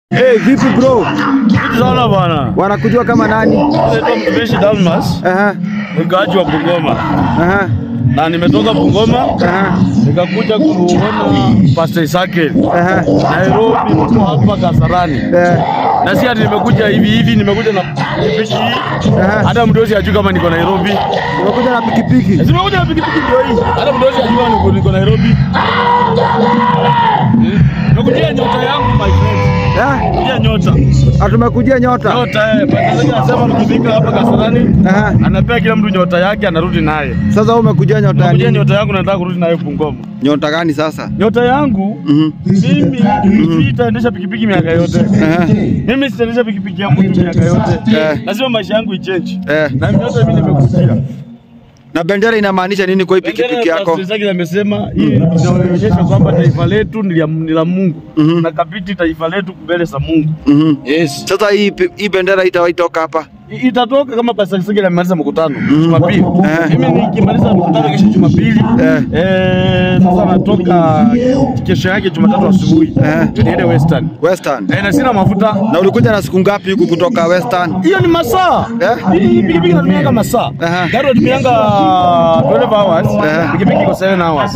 Hey, vipi bro? Sana bwana. Wanakujua kama nani? Naitwa Mtumishi Dalmas, Aha, mkaaji wa Bungoma. aha, Na nimetoka Bungoma aha, nikakuja kuona Pastor Isake aha. Nairobi, mko hapa Kasarani. Eh, Na si ati nimekuja hivi hivi, nimekuja na pikipiki hii. Aha. Hata mdosi ajui kama niko Nairobi. umekuja na pikipiki. Si Nimekuja na pikipiki ndio hii. Hata mdosi ajui niko niko Nairobi. Hmm. Nimekujia nyota yangu my friend. Eh, Nimekujia nyota. atumekujia nyota. Nyota eh. Pastor Isake anasema tukifika hapa Kasarani Aha. anapea kila mtu nyota yake anarudi naye. Sasa wewe umekujia nyota ya Nimekujia nini? nyota yangu nataka kurudi nayo Bungoma. Nyota gani sasa? Nyota yangu Mhm. mimi sitaendesha pikipiki miaka yote. Aha. Mimi sitaendesha pikipiki yangu tu miaka yote. Eh. Lazima maisha yangu ichange. Eh, Na nyota mimi nimekujia. na bendera inamaanisha nini kwa hii pikipiki yako? Pastor Isaac amesema hii inaonyesha kwamba taifa letu ni la- ni la Mungu. Mhm. Na kabiti taifa letu mbele za Mungu. Mhm. Yes. Sasa hii pi- hii bendera itawahi toka hapa. I- Itatoka kama Pastor Isaac amemaliza mkutano Jumapili. Eh. Mimi nikimaliza mkutano kesho Jumapili. Eh. Eh, sasa natoka kesho yake Jumatatu asubuhi. Eh. Ndio niende Western. Western. Eh, na sina mafuta. Na ulikuja na siku ngapi huku kutoka Western? Hiyo ni masaa. Eh? Hii pikipiki inatumianga masaa. Aha. Gari inatumianga 12 hours. Eh. Pikipiki iko 7 hours.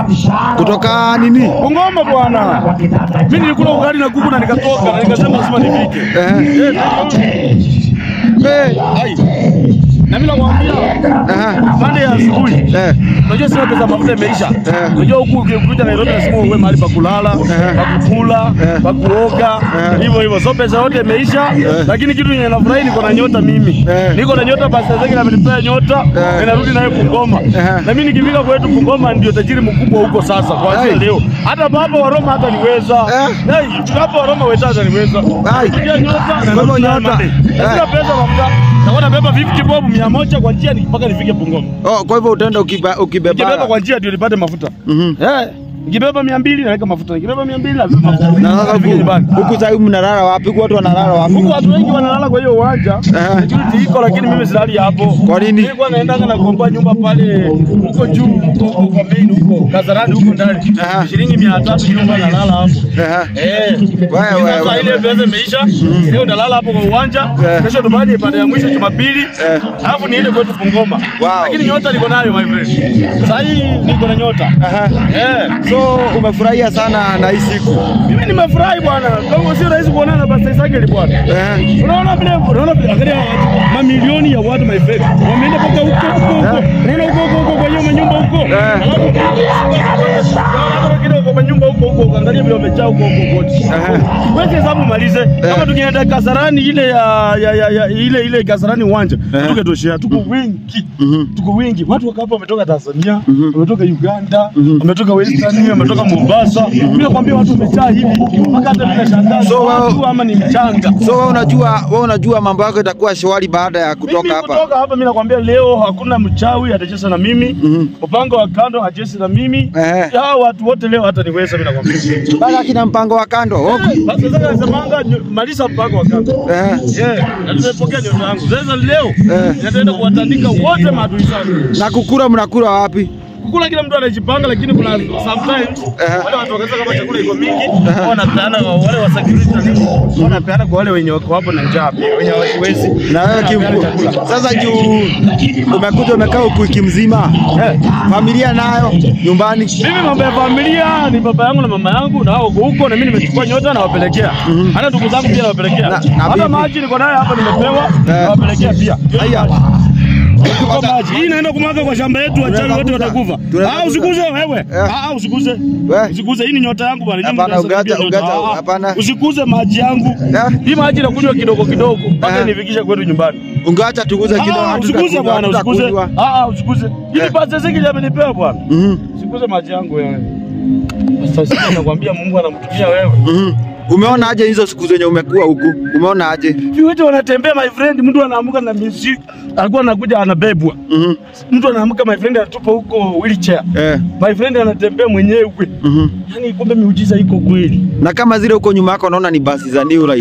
Kutoka nini? Bungoma bwana. Mimi nilikula ugali na kuku na nikatoka na nikasema lazima nifike. Eh. Eh, Eh, ai. Na mimi nakwambia Aha. pande ya asubuhi. Eh. Unajua sina pesa mafuta imeisha. Eh. Unajua huku ukikuja Nairobi lazima uwe mahali pa kulala, Eh. pa kukula, Eh. pa kuoga, Eh. hivyo hivyo. So pesa yote imeisha, lakini kitu yenye nafurahi niko na nyota mimi. Eh. Niko na nyota basi zake amenipea nyota, Eh. ninarudi naye Bungoma. Na mimi nikifika kwetu Bungoma ndio tajiri mkubwa huko sasa kuanzia Hey. leo. Hata baba wa Roma hata niweza. Eh. Hey, baba wa Roma wetu hata niweza. Hey. Nikipiga nyota na Kwa hivyo narudi naye nyota. Monday. Na sina Eh. pesa mafuta. Nakuwa nabeba 50 bob 100 kwa njia ni- mpaka nifike Bungoma. Oh, kwa hivyo utaenda ukiba, Nikibeba ukibeba. kwa njia ndio nipate mafuta. Mhm. Eh, nikibeba 200 naweka mafuta. Nikibeba 200 naweka mafuta. Na sasa Nifike nyumbani. huku huku sasa mnalala wapi? Huku watu wanalala wapi? Huku watu wengi wanalala kwa hiyo uwanja. Eh. Security iko lakini mimi silali hapo. Kwa nini? Nilikuwa naendanga na kuomba nyumba pale huko juu huko huko kwa main huko Kasarani huko ndani. Aha. Shilingi 300 nyumba nalala hapo. Aha. Eh. Wewe, wewe, Sasa ile wewe. pesa imeisha. Leo ndalala hapo kwa uwanja. Eh. Kesho tupande pande ya mwisho Jumapili. Eh. Alafu niende kwetu Bungoma. Wow. Lakini nyota niko nayo my friend. Sasa hii niko na nyota. Aha. Eh. So umefurahia sana na hii siku. Mimi nimefurahi bwana. Kama sio rahisi kuonana na Pastor Isaac bwana. Eh. Unaona vile unaona vile angalia watu, mamilioni ya watu my friend. Wameenda mpaka huko huko huko. Unaona huko huko huko kwa hiyo manyumba huko. Eh. Alafu Unaona kidogo kwa manyumba huko huko. Angalia vile wamejaa huko huko kote. Eh. Weke hesabu malize. Kama tukienda Kasarani ile ya, ya, ya, ya ile ile Kasarani uwanja. Eh. Tuketoshea tuko wengi. Mhm. Tuko wengi. Watu wako hapa wametoka Tanzania, wametoka Uganda, wametoka Western, wametoka Mombasa. Mimi nakwambia watu wamejaa hivi. Mpaka hata mimi nashangaa. So, watu wao- ama ni mchanga. So wewe unajua, wewe unajua mambo yako itakuwa shwari baada ya kutoka mimi hapa. kutoka hapa mimi nakwambia leo hakuna mchawi atacheza na mimi Mhm. mpango wa kando hachezi na mimi Eh. hao watu wote leo hata niweza mimi nakwambia Bado kina mpango wa kando. Oh. basi sasa nasemanga nyo- maliza mpango wa kando Eh. yeah na tumepokea nyota yangu sasa leo Eh. nitaenda kuwatandika wote maadui zangu Na kukura mnakula wapi? kukula kila mtu anajipanga lakini kuna sometimes Eh. wale watu wakisema kama chakula iko mingi wanapeana wale wa security na nini, wanapeana kwa wale wenye wako hapo na njaa pia wenye hawajiwezi Na wewe Wanapeana kimku. chakula. Sasa juu umekuja umekaa huku wiki mzima. Eh. Familia nayo nyumbani. Mimi mambo ya familia ni baba yangu na mama yangu na hao wako huko na mimi nimechukua nyota nawapelekea. Hata ndugu zangu pia nawapelekea. Na- na Hata bibi. maji niko nayo hapa nimepewa nawapelekea pia. Haya. Kwa maji. Hii inaenda kumwaga kwa shamba yetu wachawi wote Tunaweza watakufa. tunaweza Ah usikuze wewe. Eh. Ah usikuze. We. Usikuze hii ni nyota yangu bwana. Hii Hapana, mtu anasaidia ugacha- nyota. ugacha- Ah, ah. hapana. Usikuze maji yangu. Eh. Hii maji nakunywa kidogo kidogo mpaka Eh. nifikishe kwetu nyumbani. Ungeacha tuguze kidogo Ah usikuze hatutakunywa, bwana usikuze. hatutakunywa. Ah ah usikuze. Hii Eh. ni pesa ziki amenipewa bwana. Mhm. Sikuze maji yangu wewe. Sasa sisi nakwambia Mungu anamtumia wewe. Mhm. Umeona aje hizo siku zenye umekuwa huku? Umeona aje? Viwete wanatembea my friend, mtu anaamuka na mizi alikuwa anakuja anabebwa. Mhm. Mtu anaamka my friend anatupa huko wheelchair. Eh. My friend anatembea mwenyewe. Mhm. Yaani kumbe miujiza iko kweli. Na kama zile huko nyuma yako naona ni basi za New Life.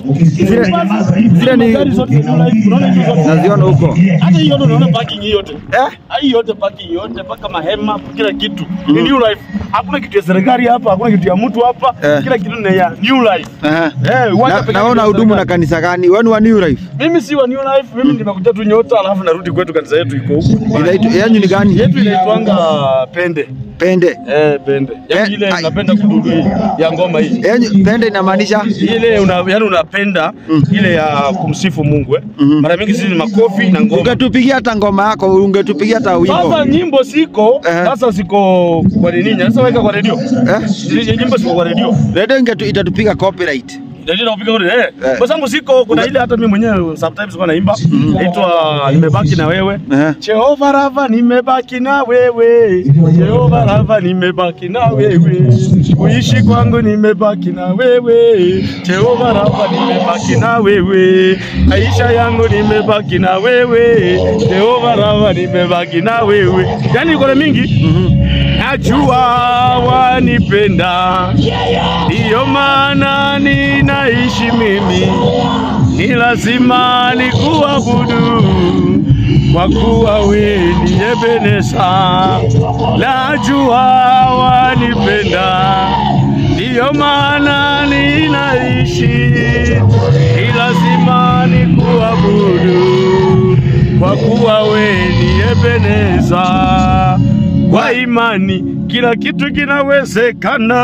Zile zile ni Gari zote za New Life, unaona hizo zote? naziona huko. Hata hii yote unaona parking hii yote. Eh? Hii yote parking yote mpaka mahema kila kitu. Ni New Life. Hakuna kitu ya serikali hapa, hakuna kitu ya mtu hapa. Eh. Kila kitu ni ya New Life. Aha. Eh, uwanja Na, pekee naona ya hudumu na serikali. kanisa gani? Wewe ni wa New Life. Mimi si wa New Life, mimi nimekuja tu Nyota alafu narudi kwetu kanisa yetu iko huku. Inaitwa yanyu ni gani? Yetu inaitwanga Pende. Pende. Eh, Pende. Yaani Eh, ile ai. unapenda kududu hii ya ngoma hii. Yanyu pende inamaanisha Ile una, yani unapenda ile ya kumsifu Mungu eh. Mara mingi sisi ni makofi na ngoma. ungetupigia hata ngoma yako, ungetupigia hata Sasa wimbo. nyimbo siko, Eh. sasa siko kwa nini? Sasa weka kwa redio. Eh? Nyimbo siko kwa redio. Radio ingetu itatupiga copyright. Ndio napiga ule eh. Eh. Kwa sababu siko kuna ile hata mimi mwenyewe sometimes kwa naimba inaitwa nimebaki na wewe. Eh. Jehova Rafa nimebaki na wewe. Jehova Rafa nimebaki na wewe. Kuishi kwangu nimebaki na wewe. Jehova Rafa nimebaki na wewe. Maisha yangu nimebaki na wewe. Jehova Rafa nimebaki na wewe. Yaani iko na mingi. Najua wanipenda, ndiyo maana ninaishi mimi, ni lazima nikuabudu kwa kuwa wewe ni Ebeneza. Najua wanipenda, ndiyo maana ninaishi, ni lazima nikuabudu kwa kuwa wewe ni Ebeneza. Kwa imani kila kitu kinawezekana.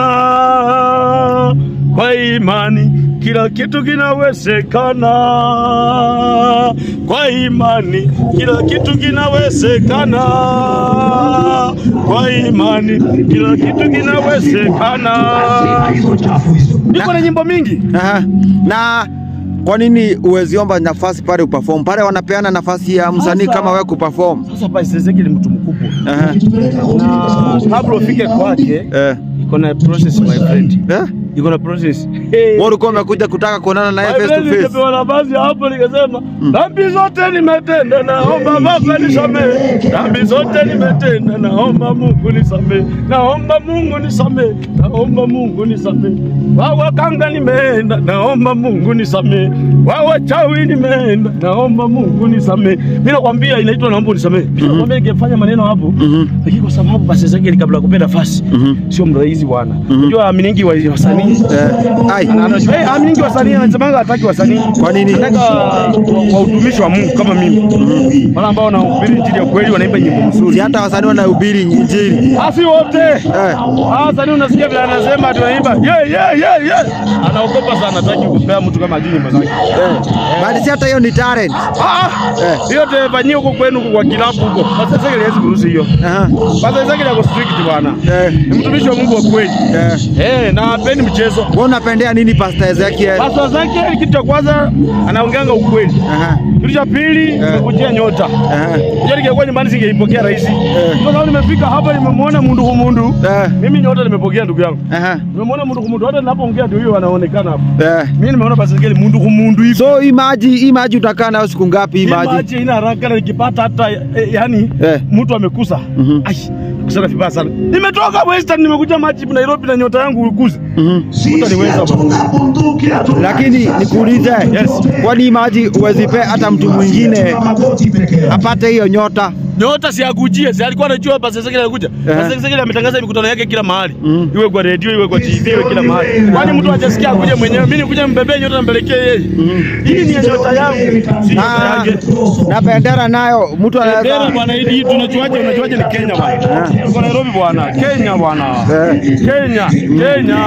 Kwa imani kila kitu kinawezekana. Kwa imani kila kitu kinawezekana. Kwa imani kila kitu kinawezekana. Niko na nyimbo mingi. Aha. Na kwa nini uweziomba nafasi pale uperform? Pale wanapeana nafasi ya msanii Sasa- kama wewe kuperform. Sasa Pastor Ezekiel ni mtu mkubwa, Aha. na kabla ufike kwake Eh. iko na process my friend, Eh? iko na process. Hey. Wewe ulikuwa umekuja kutaka kuonana naye face to face. Nikapewa nafasi hapo, nikasema dhambi zote nimetenda, naomba Baba nisamehe. Dhambi zote nimetenda, naomba Mungu nisamehe, naomba Mungu nisamehe, naomba Mungu nisamehe. Wawa kanga nimeenda, naomba Mungu nisamehe. Wawa chawi nimeenda, naomba Mungu nisamehe. Mimi nakwambia inaitwa naomba unisamehe. Mimi nakwambia ningefanya maneno hapo, lakini kwa sababu basi Ezekiel kabla ya kupenda nafasi sio mrahisi bwana. Unajua aminingi wa wasanii Eh. Ai. ana- anajua eh, aminingi wasanii anasemanga hataki wasanii. Kwa nini? Anataka wa utumishi wa Mungu kama mimi. Wale ambao wanahubiri injili ya kweli wanaimba nyimbo Si nzuri. hata wasanii wanahubiri injili. Asi wote. Eh. Ah, wasanii unasikia vile anasema ati wanaimba yeah yeah yeah yeah. Anaogopa sana hataki kupea mtu kama ajui nyimbo zake. Bali si hata hiyo ni talent. Ah, Eh. hiyo tefanyie huko kwenu huko kwa kilabu huko. Sasa sasa hawezi kuruhusu hiyo. Aha. Sasa sasa yako strict bwana. Eh. Ni mtumishi wa Mungu wa kweli. Eh. Eh, na hapendi mchezo. Wewe unapendea nini Pastor Ezekiel? Pastor zake kitu cha kwanza anaongeanga ukweli. Aha. Kitu cha pili nimekujia nyota. Aha. Hiyo ningekuwa nyumbani singeipokea rahisi. Kwa sababu nimefika hapa nimemwona mundu kumundu. Eh. Mimi nyota nimepokea ndugu yangu. Aha. Nimemwona mundu kumundu. Hata ninapoongea ndio huyo anaonekana hapa. Eh. Mimi nimeona basi ngeli mundu kumundu hivi. So hii maji, hii maji utakaa nayo siku ngapi hii Hii maji? maji ina haraka na nikipata hata eh, yani Eh. mtu amekusa. Mhm. Ai, kusana vibaya sana. Nimetoka Western nimekuja maji Nairobi na nyota yangu ukuze. Mhm. Utaniweza baba. Lakini nikuulize, Yes. kwani hii maji huwezi pea hata mtu mwingine apate hiyo nyota? Nyota si akujie, si alikuwa anajua basi sasa kile anakuja. Eh. Sasa sasa kile ametangaza mikutano yake kila mahali. Mm. Iwe kwa radio, iwe kwa TV, iwe kila mahali. Kwani mtu hajasikia akuje mwenyewe. Mimi nikuja mbebee nyota nampelekea yeye. Hii ni ya nyota yangu, si nyota Na, yake. na bendera nayo mtu Bendera anaweza bwana, hii tunajuaje? Unajuaje ni Kenya bwana? Tuko Nairobi bwana, Kenya bwana. Eh. Kenya, Kenya,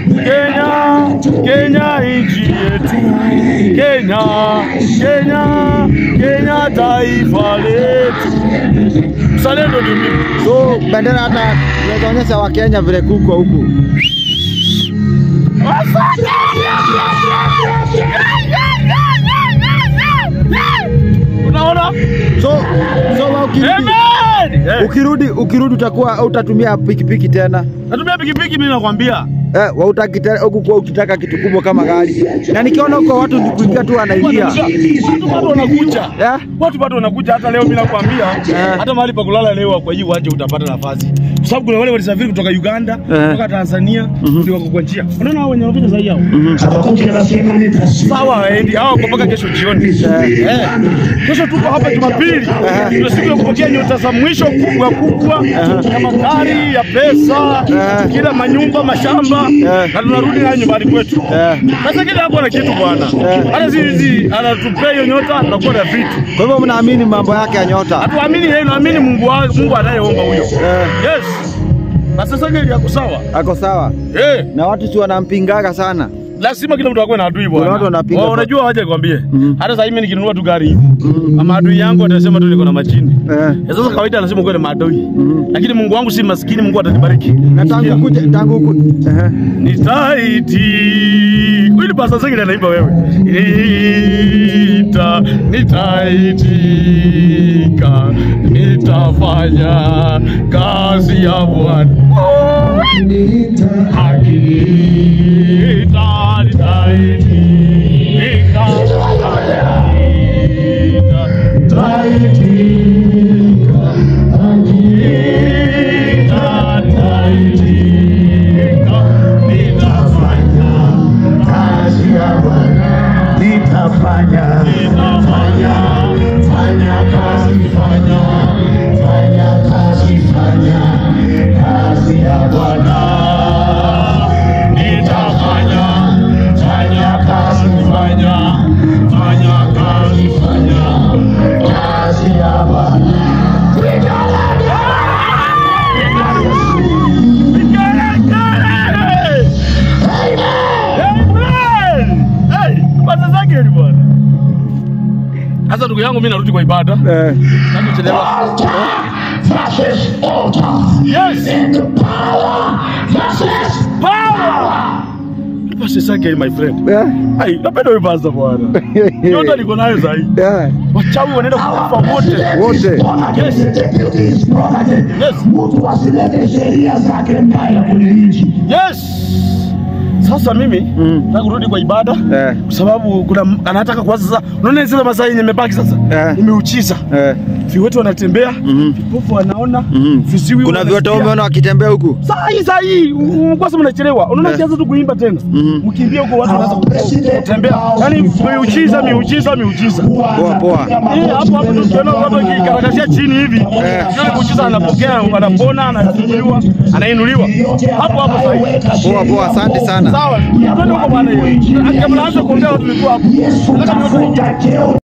Kenya, Kenya nchi yetu. Kenya, Kenya, Kenya taifa letu. Mzalendo ndio mimi. so bendera hata inaweza onyesha Wakenya vile kuko huku. Unaona? So so wewe ukirudi, Amen. Eh, ukirudi ukirudi utakuwa utatumia pikipiki tena Natumia pikipiki mimi nakwambia. eh, wa utaki tena huku kwa ukitaka kitu kubwa kama gari, na nikiona huko watu ni kuingia tu wanaingia Watu bado wanakuja. eh? Watu bado wanakuja hata leo, mimi nakwambia, Eh. hata mahali pa kulala leo kwa hii uwanja utapata nafasi. sababu kuna wale walisafiri kutoka Uganda, Eh. kutoka Tanzania, ndio wako kwa njia. Unaona hao wenye wamefika sasa hao. Habakuki anasema nitashinda. Sawa waendi hao wako mpaka kesho jioni. Eh. Kesho tuko hapa Jumapili. Ndio siku ya kupokea nyota za mwisho kubwa kubwa ya magari, ya pesa, Eh. kila manyumba, mashamba Eh. na tunarudi nayo nyumbani kwetu. Eh. Sasa kila hapo na kitu bwana. Hata sisi anatupea hiyo nyota tunakuwa na vitu. Kwa hivyo mnaamini mambo yake ya nyota? Hatuamini yeye, naamini Mungu wa Mungu anayeomba huyo. Eh. Yes. Na sasa kile yako sawa. Ako sawa Eh. na watu si wanampingaga sana. Lazima kila mtu akuwe na adui bwana. Kuna watu wanapinga Wao kwa- unajua waje kwambie. Mhm. Hata sasa mimi nikinunua tu gari hivi. Ama adui yangu atasema tu niko na majini. Eh. Ya sasa kawaida anasema uko na maadui. Mhm. Lakini Mungu wangu si maskini, Mungu atanibariki. Na tangu kuja tangu ku... eh. Nitaiti. Huyu ni pasta zingine anaimba wewe. Nita, nitaitika, nitafanya kazi ya Bwana. Hakika nitaitika, nitaitika, hakika nitaitika, nitafanya Kazi ya Bwana nitafanya. Nitafanya, Fanya kazi, fanya. Fanya kazi, fanya. Kazi ya Bwana. nitafanya, fanya kazi, fanya, fanya kazi, fanya. Kazi ya Bwana. Sasa ndugu yangu, mimi narudi kwa ibada. Eh. Sitaki kuchelewa. Altar versus altar. Yes, And power versus power. Pastor Sage, my friend. Eh. Ai, napenda huyu pastor bwana. Yote niko nayo sahi. Eh. Wachawi wanaenda kufa wote. Wote. Yes. Yes. Mtu asilete sheria zake mbaya kwenye nchi. Yes. Sasa mimi Mm. nataka kurudi kwa ibada Eh. kwa sababu kuna m- anataka kuanza sasa. Unaona zile masaa yenye imebaki sasa, Eh. nimeuchiza Eh. viwete wanatembea, Mhm. vipofu wanaona, Mhm. viziwi Kuna viwete wanasikia. umeona wakitembea huku? Saa hii saa hii u- u- kwa sababu mnachelewa, unaona Eh. kianza tu kuimba tena, Mhm. mkimbia huko watu wanaanza Our president kutembea, yani miujiza miujiza miujiza. Poa poa. Eh, hapo hapo tu tukiona watu wakikarakashia chini hivi, yule muujiza anapokea, anapona, anafunguliwa, anainuliwa hapo hapo saa hii. Poa poa, asante sana. Sawa, twende huko bwana hiyo. Kabla aanze kuongea watu tulikuwa hapo. Yesu Nataka nione- tafuta cheo